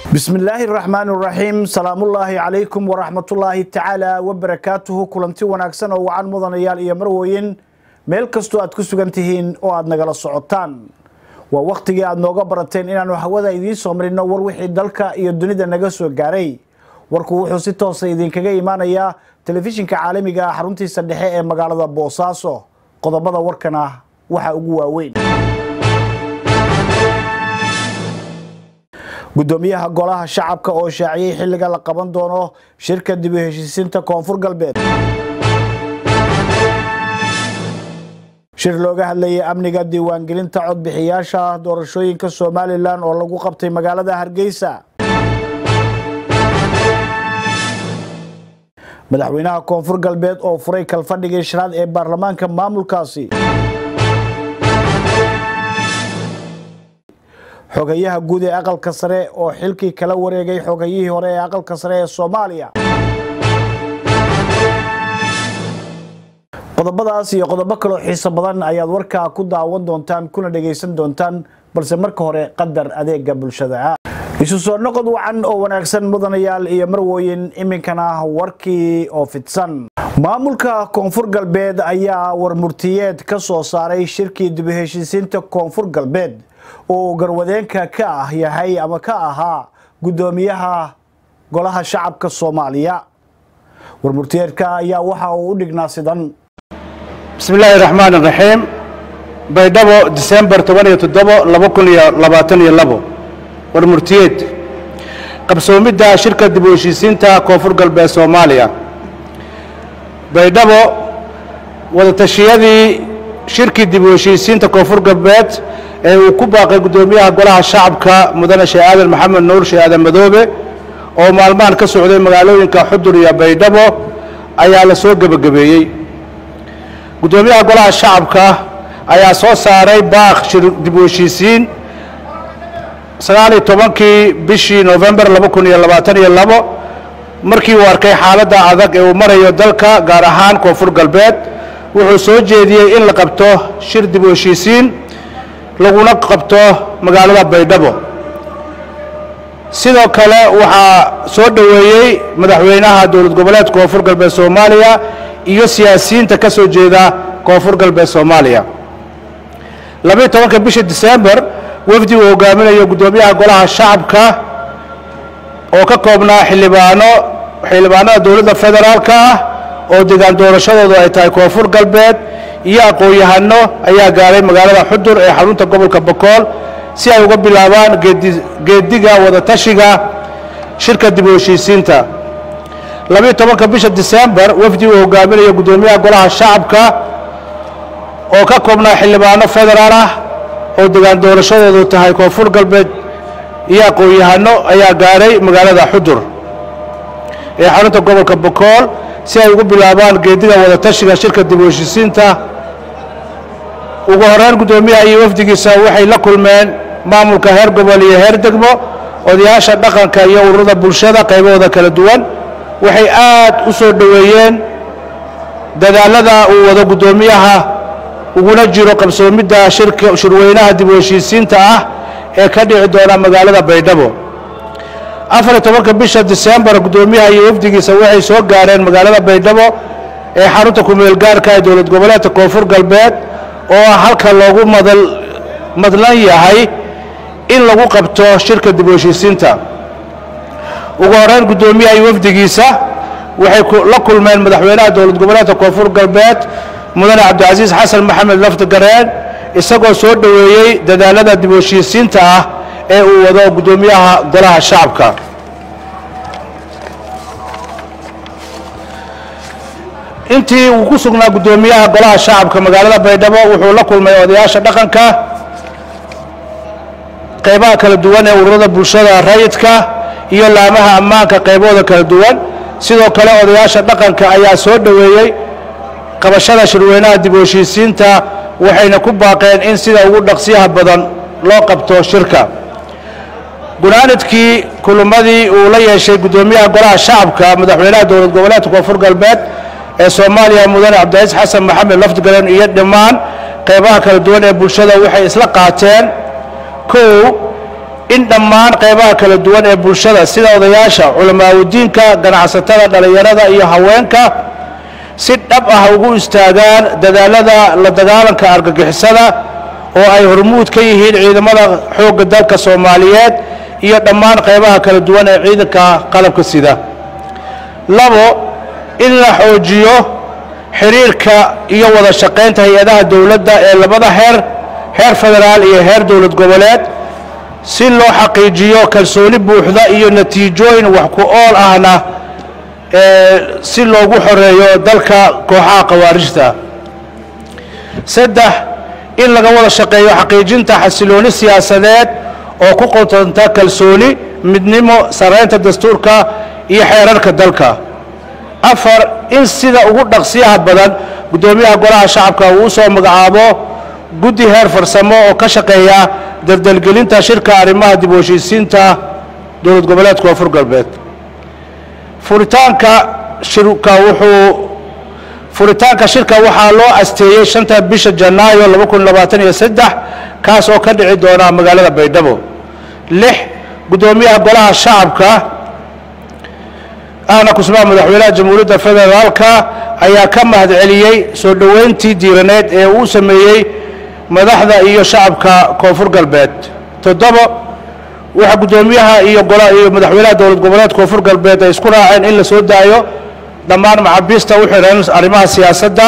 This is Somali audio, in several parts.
bismillaahi raxmaan raxiim salaamullaahi calaykum waraxmatullaahi tacaala wabarakaatuhu kulanti wanaagsan oo wacan mudanayaal iyo marweyn meel kastoo aad ku sugan tihiin oo aad nagala socotaan waa wakhtigii aad nooga barateen inaannu hawada idiin soo marino war wixii dalka iyo dunida naga soo gaaray warku wuxuu si toosa idinkaga imaanayaa telefishinka caalamiga ah xaruntiisa dhexe ee magaalada boosaaso qodobada warkana waxaa ugu waaweyn gudoomiyaha golaha shacabka oo shaaciyey xilliga la qaban doono shirka dib u heshiisiinta koonfur galbeed shir looga hadlayay amniga diiwaangelinta codbixiyaasha doorashooyinka somalilan oo lagu qabtay magaalada hargeysa madaxweynaha koonfur galbeed oo furay kalfadhigii shanaad ee baarlamaanka maamulkaasi xogayaha guud ee aqalka sare oo xilkii kala wareegay xogayihii hore ee aqalka sare ee soomaaliya qodobadaas iyo qodobo kaloo xiiso badan ayaad warkaa ku daawan doontaan kuna dhegaysan doontaan balse marka hore qadar adeega bulshada isu soo noqod wacan oo wanaagsan mudanayaal iyo marwooyin iminkana warkii oo fidsan maamulka koonfur galbeed ayaa warmurtiyeed ka soo saaray shirkii dib u heshiisiinta koonfur galbeed oo garwadeenka ka ah yahay ama ka ahaa guddoomiyaha golaha shacabka soomaaliya warmurtiyeedka ayaa waxa uu u dhignaa sidan bismi illaahi raxmaan iraxiim baydhabo disembar toban iyo toddobo laba kun iyo labaatan iyo labo warmurtiyeed qabsoomidda shirka dib u heshiisiinta koonfur galbeed soomaaliya baydhabo wadatashyadii shirkii dib u heshiisiinta koonfur galbeed ee uu ku baaqay guddoomiyaha golaha shacabka mudane sheekh aadan maxamed nuur sheekh aadan madoobe oo maalmahan ka socday magaalooyinka xudur iyo baydhabo ayaa la soo gebagabeeyey guddoomiyaha golaha shacabka ayaa soo saaray baaq shir dib u heshiisiin sagaaliyo tobankii bishii novembar laba kun iyo labaatan iyo labo markii uu arkay xaaladda adag ee uu marayo dalka gaar ahaan koonfur galbeed wuxuu soo jeediyey in la qabto shir dib u heshiisiin laguna qabto magaalada baydhabo sidoo kale waxaa soo dhoweeyey madaxweynaha dowlad goboleedka koonfur galbeed soomaaliya iyo siyaasiyiinta ka soo jeeda koonfur galbeed soomaaliya labayo tobanka bisha disembar wafdi uu hogaaminayo guddoomiyaha golaha shacabka oo ka koobnaa xildhibaano xildhibaanada dowladda federaalka ah oo degaan doorashadoodu ay tahay koonfur galbeed iyo aqoon-yahano ayaa gaaray magaalada xudur ee xarunta gobolka bokool si ay uga bilaabaan geediga wadatashiga shirka dib u heshiisiinta labayo tobanka bisha disembar wafdi uu hogaaminayo guddoomiyaha golaha shacabka oo ka koobnaa xildhibaano federaal ah oo degaan doorashadoodu tahay koonfur galbeed iyo aqoon-yahano ayaa gaaray magaalada xudur ee xarunta gobolka bokool si ay ugu bilaabaan geediga wadatashiga shirka dib u heshiisiinta ugu horeyn guddoomiyaha iyo wafdigiisa waxay la kulmeen maamulka heer gobol iyo heer degmo odayaasha dhaqanka iyo ururada bulshada qaybahooda kala duwan waxay aad u soo dhoweeyeen dadaalada uu wado guddoomiyaha uguna jiro qabsoomidda shirweynaha dib u heshiisiinta ah ee ka dhici doona magaalada baydhabo afariyo tobanka bisha disembar guddoomiyaha iyo wafdigiisa waxay soo gaareen magaalada baydhabo ee xarunta kumeel gaarka ee dowlad goboleedka koonfur galbeed oo ah halka loogu madal madlan yahay in lagu qabto shirka dib u heshiisiinta ugu horeyn guddoomiyaha iyo wafdigiisa waxay la kulmeen madaxweynaha dowlad goboleedka koonfur galbeed mudane cabdicasiis xasan maxamed laftigareen isagoo soo dhoweeyey dadaalada dib u heshiisiinta ah ee uu wado guddoomiyaha golaha shacabka intii uu ku sugnaa guddoomiyaha golaha shacabka magaalada baydhabo wuxuu la kulmay odayaasha dhaqanka qaybaha kala duwan ee ururada bulshada rayidka iyo laamaha ammaanka qaybahooda kala duwan sidoo kale odayaasha dhaqanka ayaa soo dhoweeyey qabashada shirweynaha dib u heshiisiinta waxayna ku baaqeen in sida ugu dhaqsiyaha badan loo qabto shirka gunaanidkii kulummadii uu la yeeshay guddoomiyaha golaha shacabka madaxweynaha dowlad goboleedka koonfur galbeed ee soomaaliya mudane cabdicaiis xasan maxamed laftigaleen iyo dhammaan qaybaha kala duwan ee bulshada waxay isla qaateen kow in dhammaan qaybaha kala duwan ee bulshada sida odayaasha culamaawidiinka ganacsatada dhallinyarada iyo haweenka si dhab ah ugu istaagaan dadaalada la dagaalanka argagixisada oo ay hormuud ka yihiin ciidamada xoogga dalka soomaaliyeed iyo dhammaan qaybaha kala duwan ee ciidanka qalabka sida labo in la xoojiyo xiriirka iyo wada shaqaynta hay-adaha dowladda ee labada heer heer federaal iyo heer dowlad goboleed si loo xaqiijiyo kalsooni buuxda iyo natiijooyin wax ku ool ahna si loogu xoreeyo dalka kooxaha khawaarijta saddex in laga wada shaqeeyo xaqiijinta xasilooni siyaasadeed oo ku qotonta kalsooni midnimo saraynta dastuurka iyo xeerarka dalka afar in sida ugu dhaqsiyaha badan guddoomiyaha golaha shacabka uu u soo magacaabo guddi heer farsamo oo ka shaqeeya dardelgelinta shirka arrimaha dib u heshiisiinta dowlad goboleedka koonfur galbeed furitaanka shirka wuxuu furitaanka shirka waxaa loo asteeyey shanta bisha janaayo laba kun labaatan iyo saddex kaas oo ka dhici doona magaalada baydhabo lix guddoomiyaha golaha shacabka ahna kusmaha madaxweynaha jamhuuriyadda federaalka ayaa ka mahad celiyey soo dhoweyntii diiraneed ee uu sameeyey madaxda iyo shacabka koonfur galbeed toddobo waxaa guddoomiyaha iyo iyo madaxweynaha dowlad goboleed koonfur galbeed ay isku raaceen in la soo daayo dhammaan macabiista u xidhan arrimaha siyaasadda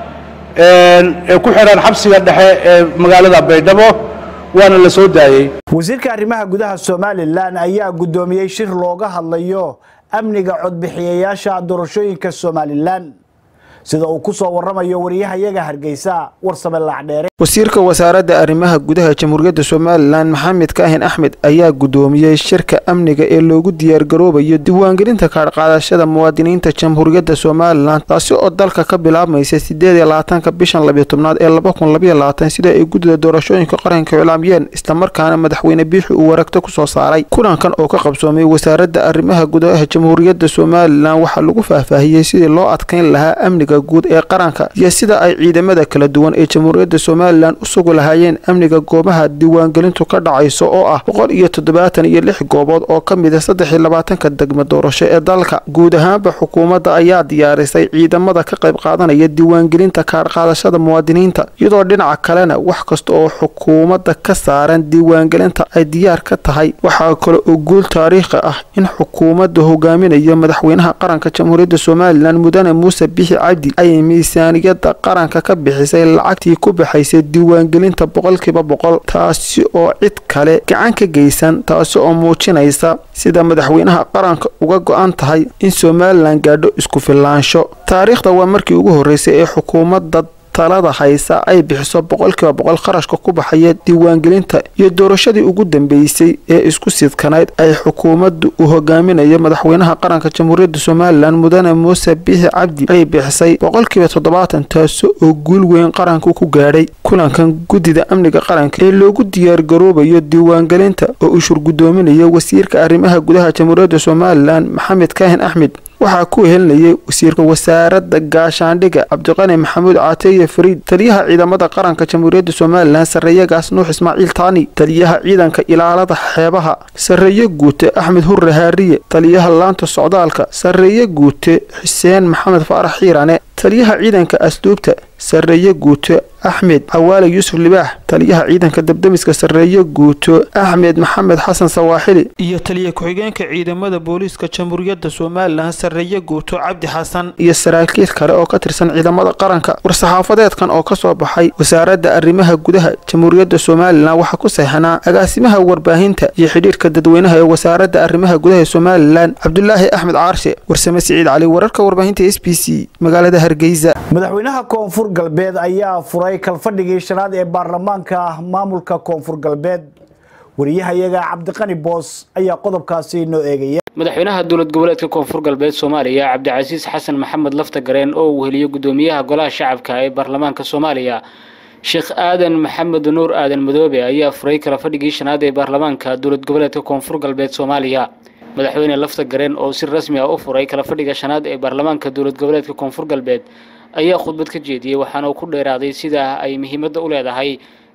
ee ku xidhan xabsiga dhexe ee magaalada baydhabo waana la soo daayey wasiirka arrimaha gudaha somalilan ayaa guddoomiyey shir looga hadlayo amniga codbixiyayaasha doorashooyinka somalilan sida uu ku soo waramayo wariyahayaga hargeysa warsame laacdheere wasiirka wasaaradda arrimaha gudaha jamhuuriyadda somalilan maxamed kaahin axmed ayaa guddoomiyey shirka amniga ee loogu diyaargaroobayo diiwaangelinta kaadhqaadashada muwaadiniinta jamhuuriyadda somalilan taasi oo dalka ka bilaabmaysa sideed iyo labaatanka bishan labiyo tobnaad ee laba kun labayo labaatan sida ay guddida doorashooyinka qaranka iclaamiyeen islamarkaana madaxweyne biixi uu waragto ku soo saaray kulankan oo ka qabsoomay wasaaradda arrimaha gudaha jamhuuriyadda somalilan waxaa lagu faahfaahiyey sidii loo adkayn lahaa amniga guud ee qaranka iyo sida ay ciidamada kala duwan ee jamhuuriyadda somalilan u sugi lahaayeen amniga goobaha diiwaangelintu ka dhacayso oo ah boqol iyo toddobaatan iyo lix goobood oo ka mid a saddex iyo labaatanka degmo doorasho ee dalka guud ahaanba xukuumadda ayaa diyaarisay ciidamada ka qayb qaadanaya diiwaangelinta kaadhqaadashada muwaadiniinta iyadoo dhinaca kalena wax kasta oo xukuumadda ka saaran diiwaangelinta ay diyaar ka tahay waxaa kale oo guul taariikhi ah in xukuumadda hogaaminayo madaxweynaha qaranka jamhuuriyadda somalilan mudane muuse bixi cabdi ay miisaaniyadda qaranka ka bixisay lacagtii ku baxaysay diiwaangelinta boqolkiiba boqol taasi oo cid kale gacan ka geysan taasi oo muujinaysa sida madaxweynaha qaranka uga go-an tahay in somalilan gaadho isku filaansho taariikhda waa markii ugu horreysay ee xukuumadda talada haysa ay bixiso boqolkiiba boqol kharashka ku baxaya diiwaangelinta iyo doorashadii ugu dambeysay ee isku sidkanayd ay xukuumaddu uu hogaaminayo madaxweynaha qaranka jamhuuriyadda somalilan mudane muuse biixi cabdi ay bixisay boqolkiiba toddobaatan taasi oo guul weyn qaranku ku gaadhay kulankan guddida amniga qaranka ee loogu diyaargaroobayo diiwaangelinta oo uu shur guddoominayo wasiirka arrimaha gudaha jamhuuriyadda somalilan maxamed kaahin axmed waxaa ku helinayay wasiirka wasaaradda gaashaandhiga cabdiqani maxamuud caateye fariid taliyaha ciidamada qaranka jamhuuriyadda somalilan sarreeyagaas nuux ismaaciil taani taliyaha ciidanka ilaalada xeebaha sarreeye guute axmed hurre haariye taliyaha laanta socdaalka sarreeye guute xuseen maxamed faarax xiirane taliyaha ciidanka asluubta sarreeye guuto axmed cawaale yuusuf libaax taliyaha ciidanka dabdemiska sarreeye guuto axmed maxamed xasan sawaaxili iyo taliya ku-xigeenka ciidamada booliiska jamhuuriyadda somalilan sarreeye guuto cabdi xasan iyo saraakiil kale oo ka tirsan ciidamada qaranka war-saxaafadeedkan oo kasoo baxay wasaaradda arrimaha gudaha jamhuuriyadda somalilan waxaa ku saxanaa agaasimaha warbaahinta iyo xidhiirka dadweynaha ee wasaaradda arrimaha gudaha somalilan cabdulaahi axmed caarshe warsame siciid cali wararka warbaahinta s b c magaalada hargeysa madaxweynaha koonfur galbeed ayaa furay kalfadhigii shanaad ee baarlamaanka maamulka koonfur galbeed wariyahayaga cabdiqani boos ayaa qodobkaasi noo eegaya madaxweynaha dowlad goboleedka koonfur galbeed soomaaliya cabdicasiis xasan maxamed laftagareen oo uu heliyo guddoomiyaha golaha shacabka ee baarlamaanka soomaaliya sheekh aadan maxamed nuur aadan madoobe ayaa furay kala fadhigii shanaad ee baarlamaanka dowlad goboleedka koonfur galbeed soomaaliya madaxweyne laftagareen oo si rasmi ah u furay kala fadhiga shanaad ee baarlamaanka dowlad goboleedka koonfur galbeed ayaa khudbad ka jeediyey waxaana uu ku dheeraaday sida ay muhiimadda u leedahay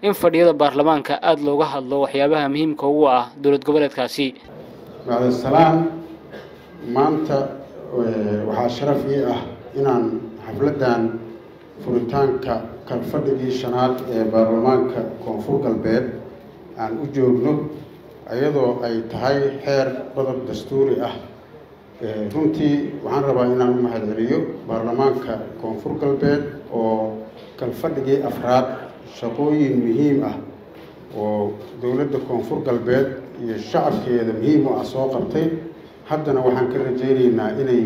in fadhiyada baarlamaanka aada looga hadlo waxyaabaha muhiimka ugu ah dowlad goboleedkaasi bacdasalaam maanta waxaa sharaf ii ah inaan xafladdan furitaanka kalfadhigii shanaad ee baarlamaanka koonfur galbeed aan u joogno iyadoo ay tahay xeer qodob dastuuri ah runtii waxaan rabaa inaan u mahadceliyo baarlamaanka koonfur galbeed oo kalfadhigii afraad shaqooyin muhiim ah oo dowladda koonfur galbeed iyo shacabkeeda muhiim u ah soo qabtay haddana waxaan ka rajaynaynaa inay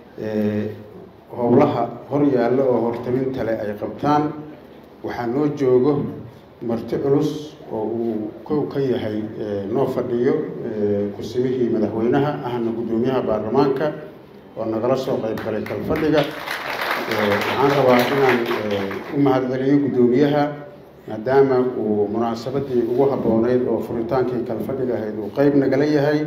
howlaha hor yaallo oo hortaminta leh ay qabtaan waxaa noo joogo marti culus oo uu kow ka yahay noo fadhiyo kursimihii madaxweynaha ahna guddoomiyaha baarlamaanka oo nagala soo qayb galay kalfadhiga waxaan rabaa inaan u mahadceliyo guddoomiyaha maadaama uu munaasabadii ugu habbooneyd oo furitaankii kalfadhiga ahayd uu qeyb nagala yahay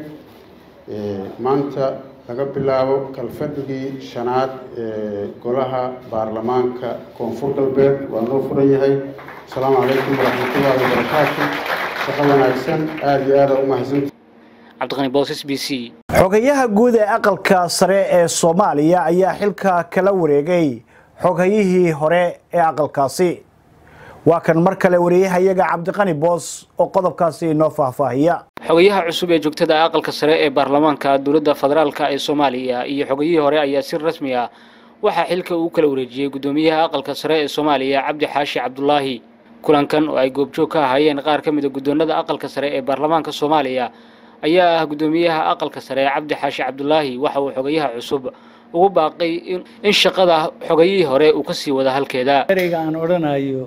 maanta laga bilaabo kalfadhigii shanaad ee golaha baarlamaanka koonfur galbeed waa noo furan yahay asalaamu calaykum waraxmatullaahi wabarakaatu shaqo wanaagsan aada iyo aada u mahadsanta cabdiqani boosas b c xogayaha guud ee aqalka sare ee soomaaliya ayaa xilka kala wareegay xogayihii hore ee aqalkaasi waa kan mar kale wariyahayaga cabdiqani boos oo qodobkaasi inoo faahfaahiya xogayaha cusub ee joogtada aqalka sare ee baarlamaanka dowladda federaalka ee soomaaliya iyo xogayihii hore ayaa si rasmi ah waxaa xilka uu kala wareejiyey guddoomiyaha aqalka sare ee soomaaliya cabdi xaashi cabdulaahi kulankan oo ay goobjoog ka ahaayeen qaar ka mid a guddoonada aqalka sare ee baarlamaanka soomaaliya ayaa ah guddoomiyaha aqalka sare cabdi xaashi cabdulaahi waxa uu xogayaha cusub ugu baaqay in shaqada xogayihii hore uu ka sii wada halkeeda ereyga aan odhanayo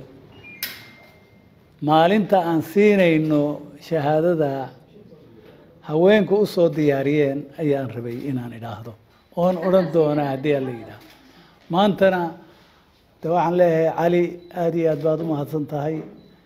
maalinta aan siinayno shahaadada haweenku u soo diyaariyeen ayaan rabay inaan idhaahdo oon odhan doonaa haddii aan la yidhaahdo maantana de waxaan leeyahay cali aada iyo aad baad u mahadsan tahay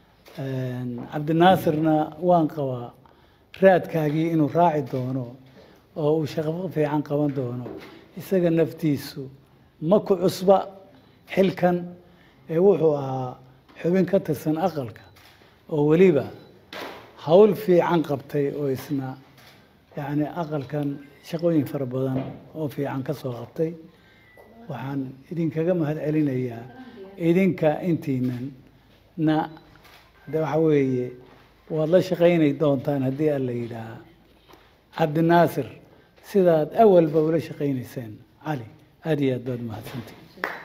cabdinaasirna waan qabaa raadkaagii inuu raaci doono oo uu shaqo fiican qaban doono isaga naftiisu ma ku cusba xilkan ee wuxuu ahaa xubin ka tirsan aqalka oo weliba hawl fiican qabtay oo isna yacni aqalkan shaqooyin fara badan oo fiican ka soo qabtay waxaan idinkaga mahad celinayaa idinka intiinan na de waxa weeye waad la shaqaynay doontaan haddii aan la yidhaahaa cabdinaasir sidaad awalba ula shaqaynayseen cali aada iyo aad baad mahadsantihi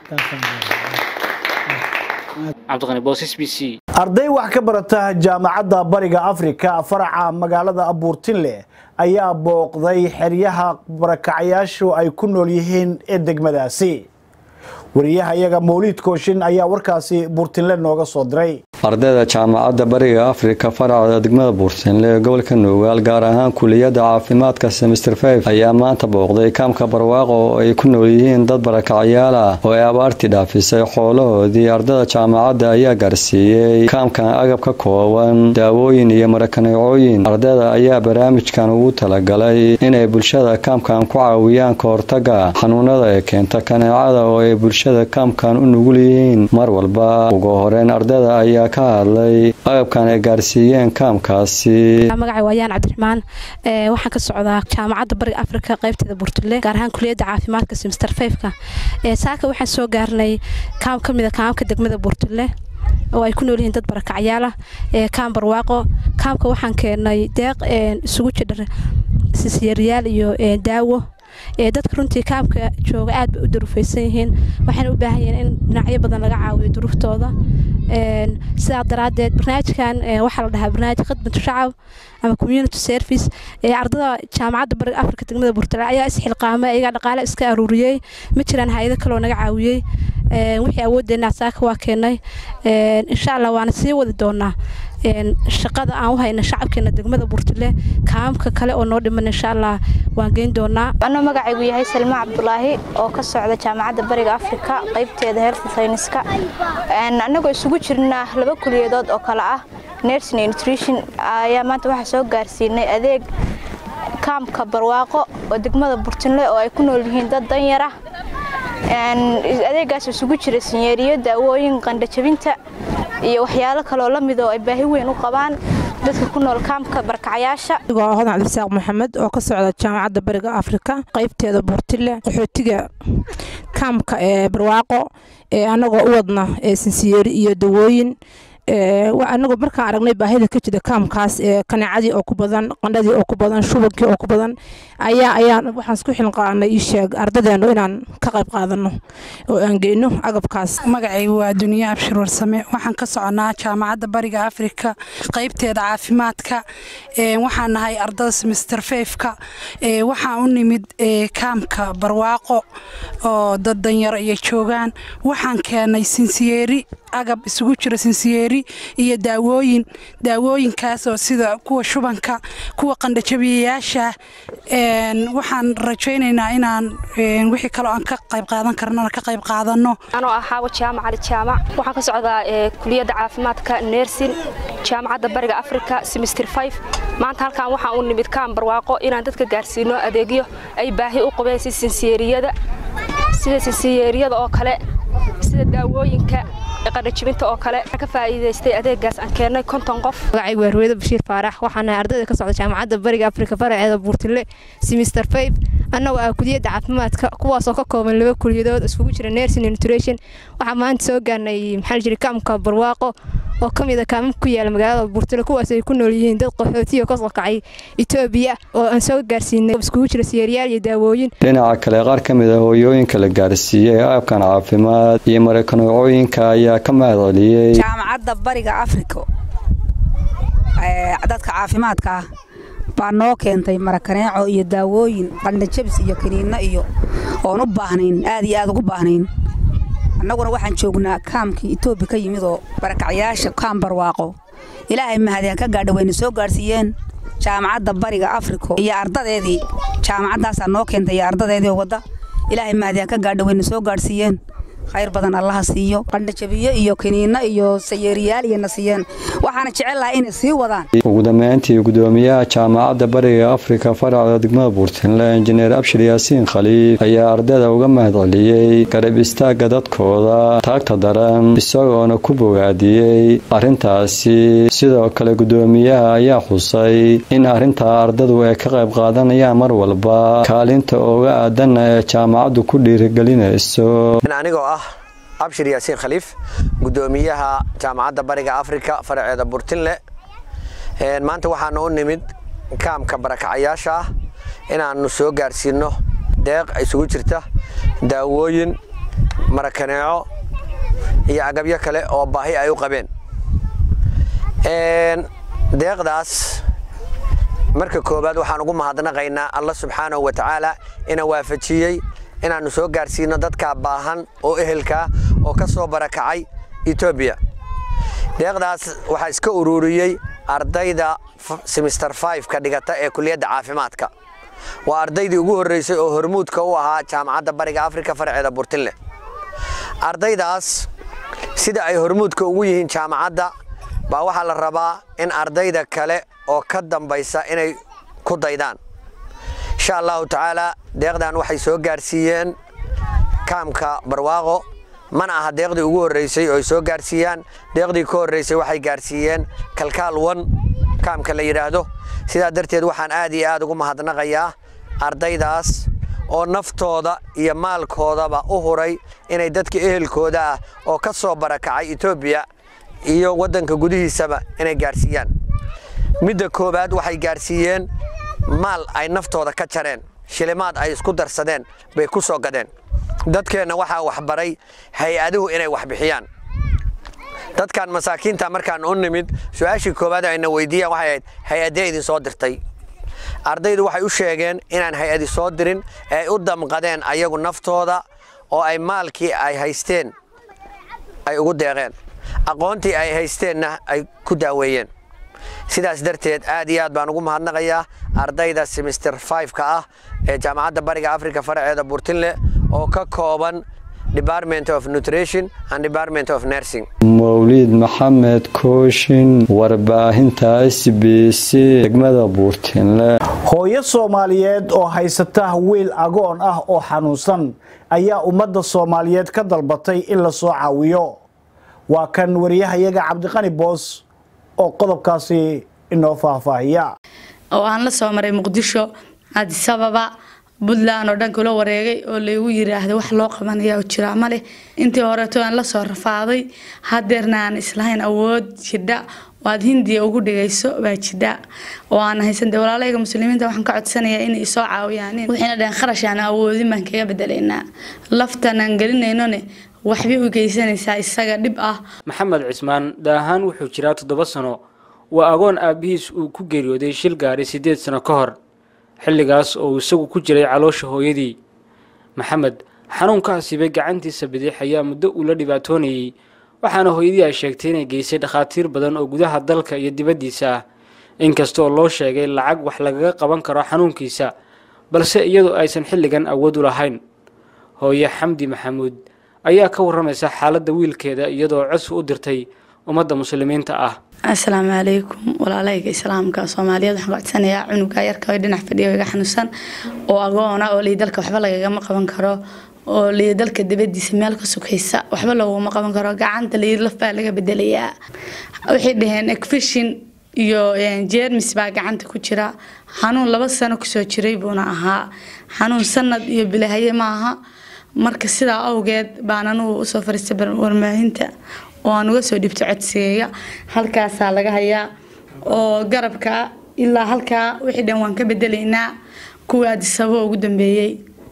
cabdiqani boosas b c arday wax ka barata jaamacadda bariga afrika faraca magaalada abuurtinle ayaa booqday xeryaha barakacayaashu ay ku nool yihiin ee degmadaasi wariyaha iyaga mawliid kooshin ayaa warkaasi buurtinle nooga soo diray ardayda jaamacadda bariga afrika faracda degmada buurtinle ee gobolka nuugaal gaar ahaan kuliyadda caafimaadka semister five ayaa maanta booqday kaamka barwaaqo oo ay ku nool yihiin dad barakacyaal ah oo ay abaartii dhaafisay xoolahoodii ardayda jaamacadda ayaa gaarsiiyey kaamkan agab ka kooban daawooyin iyo marakaneecooyin ardayda ayaa barnaamijkan ugu talagalay inay bulshada kaamkan ku caawiyaan ka hortaga xanuunada ee keenta kaneecada oo ay bulshada kaamkan u nugul yihiin mar walba ugu horeyn ardayda ayaa ka hadlay agabkan ay gaarsiiyeen kaamkaasi magacay waayaan cabdiraxmaan waxaan ka socdaa jaamacadda bariga afrika qaybteeda burtule gaar ahaan kuliyadda caafimaadka semester fiveka saaka waxaan soo gaarnay kaam ka mid a kaamka degmada burtule oo ay ku nool yihiin dad barakacyaal ah kaam barwaaqo kaamka waxaan keenay deeq isugu jidha sisyaeryaal iyo daawo dadka runtii kaamka jooga aad bay u durufaysan yihiin waxayna u baahan yihiin in dhinacyo badan laga caawiyo duruftooda sidaa daraadeed barnaamijkan waxaa la dhahaa barnaamij khidmatu shacab ama community service ardada jaamacadda bariga afrika degmada burtale ayaa isxilqaamay ayagaa dhaqaale iska aruuriyey ma jiraan hay-ado kaloo naga caawiyey wixii awoodeenaa saaka waa keenay insha allah waana sii wadi doonaa shaqada aan u hayna shacabkeena degmada burtile kaamka kale oo noo dhiman insha allah waan geyn doonaa anoo magacaygu yahay salma cabdulaahi oo ka socda jaamacadda bariga afrika qaybteeda health sayniska annagoo isugu jirna laba kuliyadood oo kale ah nursing and nutrition ayaa maanta waxaa soo gaarsiinay adeeg kaamka barwaaqo oo degmada burtinle oo ay ku nool yihiin dad danyar ah adeegaas isugu jira sinyeeriyo daawooyin qandhajabinta iyo waxyaalo kaleoo la mid oo ay baahi weyn u qabaan dadka ku nool kaamka barkacyaasha waa hodan cabdisaaq maxamed oo ka socda jaamacadda bariga afrika qaybteeda buurtile qaxootiga kaamka ee barwaaqo ee annagoo u wadna ee sinsiyeeri iyo dawooyin anagu markaan aragnay baahida ka jira kaamkaas ee kaneecadii oo ku badan qandhadii oo ku badan shubankii oo ku badan ayaa ayaan waxaan isku xilqaanay ii sheeg ardadeennu inaan ka qayb qaadano oo aan geyno agabkaas magacaygu waa duniya abshir warsame waxaan ka soconaa jaamacadda bariga afrika qaybteeda caafimaadka waxaan nahay ardada semister feyfka waxaan u nimid kaamka barwaaqo oo dad danyaro iyo joogaan waxaan keenay sinsiyeeri agab isugu jira sinsiyeeri iyo daawooyin daawooyinkaasoo sida kuwa shubanka kuwa qandhajabiyayaasha waxaan rajaynaynaa inaan wixii kaloo aan ka qayb qaadan karnana ka qayb qaadano anoo ah xaawo jaamac ali jaamac waxaan ka socdaa kuliyadda caafimaadka neersin jaamacadda bariga afrika semister five maanta halkan waxaan u nimid kaan barwaaqo inaan dadka gaarsiino adeegyo ay baahi u qabeen si sinsiyeeriyada sida sinsiyeeriyada oo kale sida daawooyinka qadhajibinta oo kale ka faa'iidaystay adeegaas aan keennay konton qof magacaygu waa ruweyda bashiir faarax waxaan nahay ardayda ka socda jaamacadda bariga afrika faraceeda buurtile semister five annagoo ah kuliyadda caafimaadka kuwaasoo ka kooban laba kuliyadood iskugu jira nursing nutrition waxaa maanta soo gaarnay maxaa jiri kaamka barwaaqo oo ka mid a kaamamka ku yaala magaalada buurtile kuwaas ay ku nool yihiin dad qaxootiya ka soo kacay etoobiya oo aan soo gaarsiinay iskugu jira siyeeryaal iyo daawooyin dhinaca kale qaar ka mid a hooyooyinka la gaarsiiyey aabkan caafimaad iyo marakanuucooyinka ayaa ka mahad celiyey jaamacadda bariga afrika dadka caafimaadka ah baa noo keentay marakaneeco iyo daawooyin qandhajabis iyo kiniinno iyo oon u baahnayn aad iyo aad ugu baahnayn annaguna waxaan joognaa kaamkii etoobiya ka yimid oo barakacyaasha kaam barwaaqo ilaahay mahadiyaan ka gaadha wayna soo gaadhsiiyeen jaamacadda bariga afrika iyo ardadeedii jaamacaddaasaa noo keentay iyo ardadeedii wadda ilaahay mahadiyaan ka gaadha wayna soo gaadhsiiyeen khayr badan allaha siiyo qandhajabiyo iyo kiniinno iyo sayeeriyaal iyana siiyeen waxaana jecel lahaa inay sii wadaan ugu dambeyntii gudoomiyaha jaamacadda bariga afrika faracda degmada buurtinle injineer abshir yaasiin khaliif ayaa ardayda uga mahad celiyey garab istaagga dadkooda taagta daran isagoona ku bogaadiyey arrintaasi sidoo kale gudoomiyaha ayaa xusay in arrintaa ardadu ay ka qayb qaadanayaan mar walba kaalinta uga aadanna ee jaamacaddu ku dhiirigelinayso abshir yaasiin khaliif gudoomiyaha jaamacadda bariga afrika faraceeda burtinle maanta waxaana u nimid kaamka barakacayaasha ah inaannu soo gaarsiinno deeq isugu jirta daawooyin marakaneeco iyo agabyo kale oo baahi ay u qabeen deeqdaas marka koowaad waxaan ugu mahadnaqaynaa alla subxaanahu wa tacaala ina waafajiyey inaannu soo gaarsiino dadkaa baahan oo ehelkaa oo ka soo barakacay etoobiya deeqdaas waxaa iska ururiyey ardayda semister ka dhigata ee kuliyadda caafimaadka waa ardaydii ugu horraysay oo hormuudka u ahaa jaamacadda bariga afrika farceeda burtinle ardaydaas sida ay hormuudka ugu yihiin jaamacadda baa waxaa la rabaa in ardayda kale oo ka dambaysa inay ku daydaan insha allahu tacaala deeqdan waxay soo gaarsiiyeen kaamka barwaaqo mana aha deeqdii ugu horraysay oo ay soo gaarsiiyaan deeqdii ka horraysay waxay gaarsiiyeen kalkaal wan kaamka la yidhaahdo sidaa darteed waxaan aad iyo aad ugu mahadnaqayaa ardaydaas oo naftooda iyo maalkoodaba u huray inay dadka ehelkooda ah oo ka soo barakacay etoobiya iyo waddanka gudihiisaba inay gaarsiiyaan midda koowaad waxay gaarsiiyeen maal ay naftooda ka jareen shilimaad ay isku darsadeen bay ku soo gadeen dadkeenna waxaa waxbaray hay-aduhu inay wax bixiyaan dadkan masaakiinta markaan u nimid su-aashii koowaad ayna weydiiyaan waxay ahayd hay-addee idin soo dirtay ardaydu waxay u sheegeen inaan hay-adi soo dirin ee ay u damqadeen ayagu naftooda oo ay maalkii ay haysteen ay ugu deeqeen aqoontii ay haysteenna ay ku daaweeyeen sidaas darteed aad iyo aad baan ugu mahadnaqayaa ardayda semister ka ah ee jaamacadda bariga afrika faraceeda burtinle oo ka kooban department of nutrition and department of nursing mawliid maxamed kooshin warbaahinta s b c degmada buurtinle hooyo soomaaliyeed oo haysata wiil agoon ah oo xanuunsan ayaa ummadda soomaaliyeed ka dalbatay in la soo caawiyo waa kan wariyahayaga cabdiqani boos oo qodobkaasi inoo faahfaahiya oo aan la soo maray muqdisho adisababa puntland oo dhan kula wareegay oo laygu yiraahdo wax loo qabanaya oo jiraa ma leh intii horeeto aan la soo rafaaday hadeerna aan islahayn awood jidha oo aad hindiya ugu dhigayso baa jidha oo aan haysan dee walaalayga muslimiinta waxaan ka codsanayaa inay isoo caawiyaan waxayna dhaheen kharash aan awoodin baan kaga bedelaynaa laftan aan gelinaynone waxbay u geysanaysaa isaga dhib ah maxamed cismaan daahaan wuxuu jiraa toddoba sano waa agoon aabbihiis uu ku geeriyooday shil gaari siddeed sano ka hor xilligaas oo uu isagu ku jiray caloosha hooyadii maxamed xanuunka asiibay gacantiisa bidix ayaa muddo uu la dhibaatoonayey waxaana hooyadii ay sheegtay inay geysay dhakhaatiir badan oo gudaha dalka iyo dibaddiisa ah inkastoo loo sheegay lacag wax lagaga qaban karo xanuunkiisa balse iyadoo aysan xilligan awood u lahayn hooye xamdi maxamuud ayaa ka warramaysa xaaladda wiilkeeda iyadoo codsi u dirtay ummadda muslimiinta ah asalaamu calaykum walaalayga islaamka soomaaliyeed waxaan codsanayaa cunuga yarka oo dhinac fadhiya iga xanuunsan oo agoona oo lii dalka waxba lagagama qaban karo oo lii dalka dibadiisa meel ka sukaysa waxba looguma qaban karo gacanta lii laf baa laga bedelayaa waxay dhaheen ekfishin iyo jeermis baa gacanta ku jira xanuun laba sano kusoo jiray buuna ahaa xanuun sanad iyo bilahaye maaha marka sidaa awgeed baan anugu usoo fariistay warmaahinta oo aan uga soo dhibto codsigeeya halkaasaa laga hayaa oo garabka ilaa halkaa wixii dhan waan ka bedelaynaa kuwii adisabo ugu dambeeyey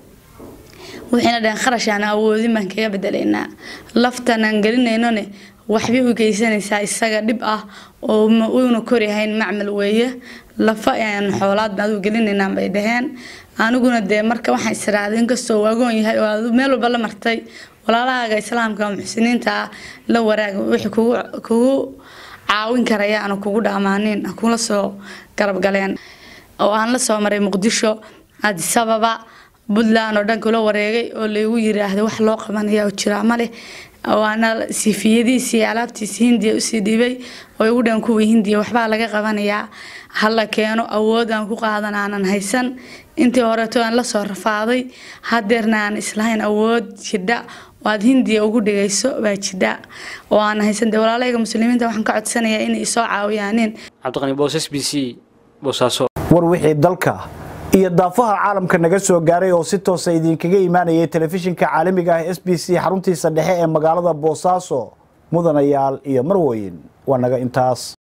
waxayna dhaheen kharash aan awoodin baan kaga bedelaynaa laftan aan gelinaynone waxbay u geysanaysaa isaga dhib ah oo uuna koryahayn macmal weeye lafa aan xoolaad adu gelinaynaan bay dhaheen aniguna dee marka waxaan israaday inkastoo uu agoon yahay oo aad meel walba la martay walaalahaaga islaamka muxsiniinta ah la waraag wixii kugu kugu caawin karaya aanu kugu dhaamaanin kula soo garabgaleen oo aan la soo maray muqdisho adisababa puntland oo dhan kula wareegay oo laygu yiraahdo wax loo qabanaya oo jiraa ma leh waana sifiyadiisii alaabtiisi hindiya usii dhibay oo igu dhan kuwii hindiya waxbaa laga qabanayaa hala keeno awood aan ku qaadan aanan haysan intii horeeto aan la soo rafaaday hadeerna aan islahayn awood jidha oo aad hindiya ugu dhigayso baa jidha oo aan haysan dee walaalayga muslimiinta waxaan ka codsanayaa inay isoo caawiyaanin cabdiqani boos s b c boosaaso war wixii dalka iyo daafaha caalamka naga soo gaaray oo si toosa idinkaga imaanayay telefishinka caalamiga ah s b c xaruntiisa dhexe ee magaalada boosaaso mudanayaal iyo marweyn waa naga intaas